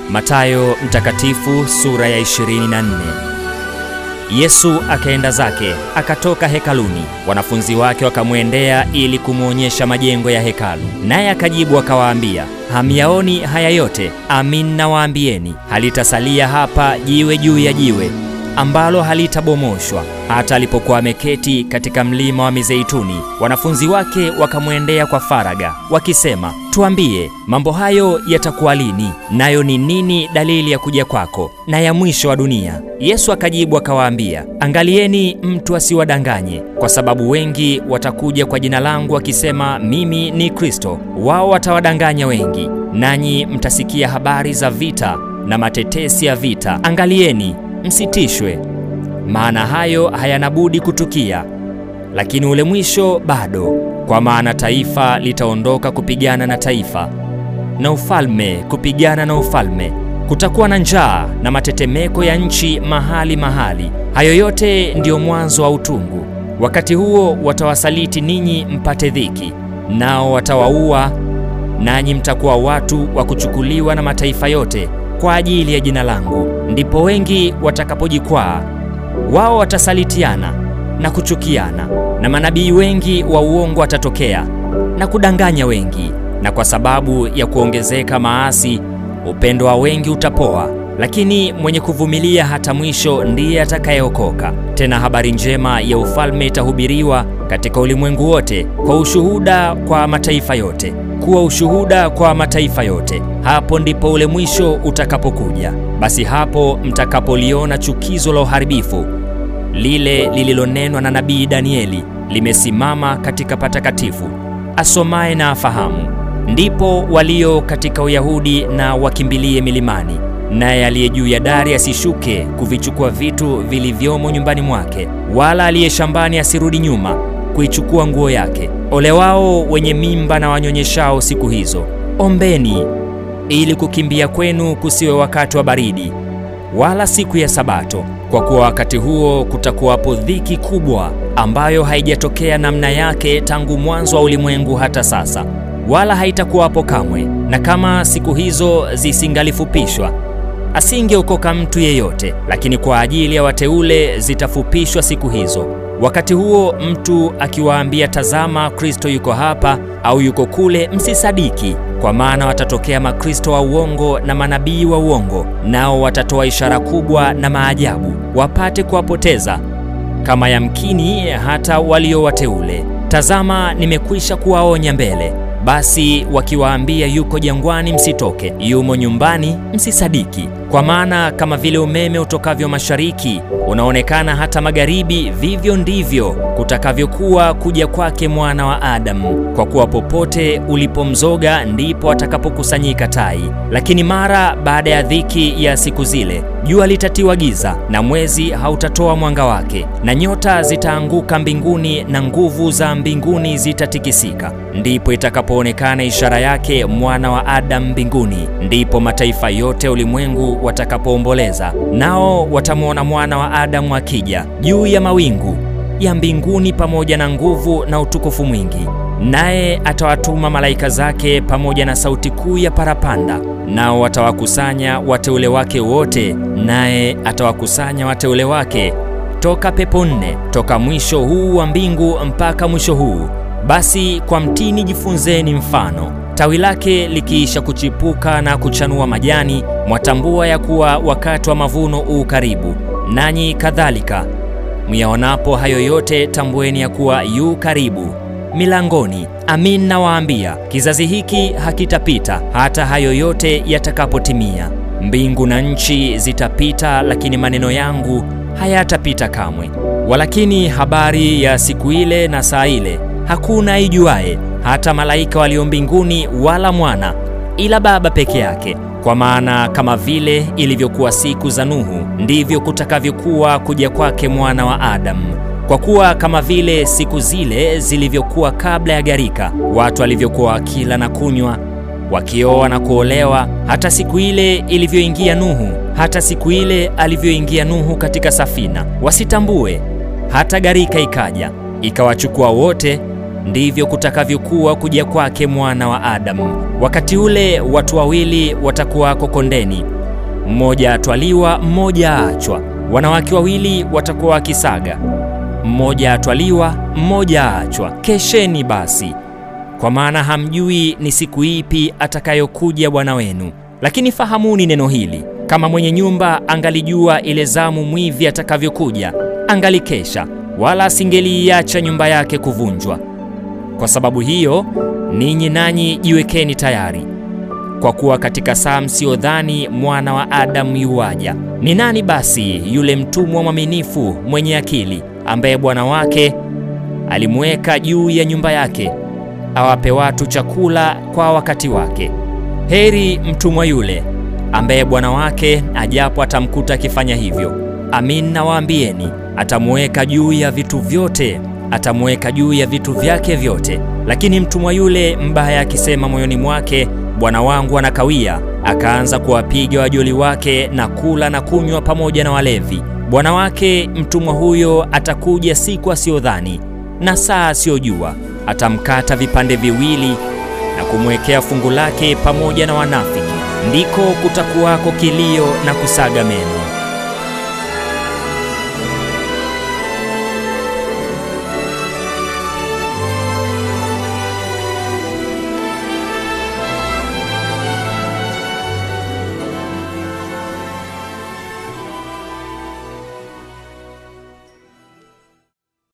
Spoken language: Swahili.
Mathayo Mtakatifu sura ya 24. Yesu akaenda zake akatoka hekaluni, wanafunzi wake wakamwendea ili kumwonyesha majengo ya hekalu. Naye akajibu akawaambia, hamyaoni haya yote? Amin nawaambieni, halitasalia hapa jiwe juu ya jiwe ambalo halitabomoshwa. Hata alipokuwa ameketi katika mlima wa Mizeituni, wanafunzi wake wakamwendea kwa faraga wakisema, tuambie, mambo hayo yatakuwa lini? Nayo ni nini dalili ya kuja kwako na ya mwisho wa dunia? Yesu akajibu akawaambia, angalieni mtu asiwadanganye, kwa sababu wengi watakuja kwa jina langu wakisema, mimi ni Kristo. Wao watawadanganya wengi, nanyi mtasikia habari za vita na matetesi ya vita. Angalieni msitishwe, maana hayo hayana budi kutukia, lakini ule mwisho bado. Kwa maana taifa litaondoka kupigana na taifa, na ufalme kupigana na ufalme. Kutakuwa na njaa na matetemeko ya nchi mahali mahali. Hayo yote ndiyo mwanzo wa utungu. Wakati huo watawasaliti ninyi mpate dhiki, nao watawaua, nanyi mtakuwa watu wa kuchukuliwa na mataifa yote kwa ajili ya jina langu. Ndipo wengi watakapojikwaa, wao watasalitiana na kuchukiana, na manabii wengi wa uongo watatokea na kudanganya wengi. Na kwa sababu ya kuongezeka maasi, upendo wa wengi utapoa, lakini mwenye kuvumilia hata mwisho ndiye atakayeokoka. Tena habari njema ya ufalme itahubiriwa katika ulimwengu wote kwa ushuhuda kwa mataifa yote kuwa ushuhuda kwa mataifa yote. Hapo ndipo ule mwisho utakapokuja. Basi hapo mtakapoliona chukizo la uharibifu lile lililonenwa na nabii Danieli limesimama katika patakatifu, asomaye na afahamu. Ndipo walio katika Uyahudi na wakimbilie milimani, naye aliye juu ya dari asishuke kuvichukua vitu vilivyomo nyumbani mwake, wala aliye shambani asirudi nyuma kuichukua nguo yake. Ole wao wenye mimba na wanyonyeshao siku hizo! Ombeni ili kukimbia kwenu kusiwe wakati wa baridi, wala siku ya Sabato, kwa kuwa wakati huo kutakuwapo dhiki kubwa, ambayo haijatokea namna yake tangu mwanzo wa ulimwengu hata sasa, wala haitakuwapo kamwe. Na kama siku hizo zisingalifupishwa, asingeokoka mtu yeyote, lakini kwa ajili ya wateule zitafupishwa siku hizo. Wakati huo mtu akiwaambia, tazama, Kristo yuko hapa au yuko kule, msisadiki. Kwa maana watatokea makristo wa uongo na manabii wa uongo, nao watatoa ishara kubwa na maajabu, wapate kuwapoteza kama yamkini hata walio wateule. Tazama, nimekwisha kuwaonya mbele. Basi wakiwaambia yuko jangwani, msitoke; yumo nyumbani, msisadiki. Kwa maana kama vile umeme utokavyo mashariki unaonekana hata magharibi, vivyo ndivyo kutakavyokuwa kuja kwake Mwana wa Adamu. Kwa kuwa popote ulipomzoga ndipo atakapokusanyika tai. Lakini mara baada ya dhiki ya siku zile, jua litatiwa giza, na mwezi hautatoa mwanga wake, na nyota zitaanguka mbinguni, na nguvu za mbinguni zitatikisika. Ndipo itakapoonekana ishara yake Mwana wa Adamu mbinguni. Ndipo mataifa yote ulimwengu watakapoomboleza, nao watamwona Mwana wa Adamu akija juu ya mawingu ya mbinguni pamoja na nguvu na utukufu mwingi. Naye atawatuma malaika zake pamoja na sauti kuu ya parapanda, nao watawakusanya wateule wake wote, naye atawakusanya wateule wake toka pepo nne, toka mwisho huu wa mbingu mpaka mwisho huu. Basi kwa mtini jifunzeni mfano tawi lake likiisha kuchipuka na kuchanua majani, mwatambua ya kuwa wakati wa mavuno u karibu. Nanyi kadhalika myaonapo hayo yote, tambueni ya kuwa yu karibu milangoni. Amin nawaambia, kizazi hiki hakitapita hata hayo yote yatakapotimia. Mbingu na nchi zitapita, lakini maneno yangu hayatapita kamwe. Walakini habari ya siku ile na saa ile hakuna aijuaye, hata malaika walio mbinguni, wala mwana, ila Baba peke yake. Kwa maana kama vile ilivyokuwa siku za Nuhu, ndivyo kutakavyokuwa kuja kwake Mwana wa Adamu. Kwa kuwa kama vile siku zile zilivyokuwa kabla ya gharika, watu walivyokuwa wakila na kunywa, wakioa na kuolewa, hata siku ile ilivyoingia Nuhu, hata siku ile alivyoingia Nuhu katika safina, wasitambue hata gharika ikaja ikawachukua wote ndivyo kutakavyokuwa kuja kwake mwana wa Adamu. Wakati ule watu wawili watakuwako kondeni, mmoja atwaliwa, mmoja aachwa. Wanawake wawili watakuwa wakisaga, mmoja atwaliwa, mmoja aachwa. Kesheni basi, kwa maana hamjui ni siku ipi atakayokuja Bwana wenu. Lakini fahamuni neno hili, kama mwenye nyumba angalijua ile zamu mwivi atakavyokuja, angalikesha, wala asingeliiacha nyumba yake kuvunjwa. Kwa sababu hiyo, ninyi nanyi jiwekeni tayari, kwa kuwa katika saa msiyodhani mwana wa Adamu yuwaja. Ni nani basi yule mtumwa mwaminifu mwenye akili, ambaye bwana wake alimweka juu ya nyumba yake, awape watu chakula kwa wakati wake? Heri mtumwa yule ambaye bwana wake ajapo atamkuta akifanya hivyo. Amin nawaambieni, atamuweka juu ya vitu vyote, atamuweka juu ya vitu vyake vyote. Lakini mtumwa yule mbaya akisema moyoni mwake, bwana wangu anakawia, akaanza kuwapiga wajoli wake na kula na kunywa pamoja na walevi, bwana wake mtumwa huyo atakuja siku asiyodhani na saa asiyojua, atamkata vipande viwili na kumwekea fungu lake pamoja na wanafiki. Ndiko kutakuwako kilio na kusaga meno.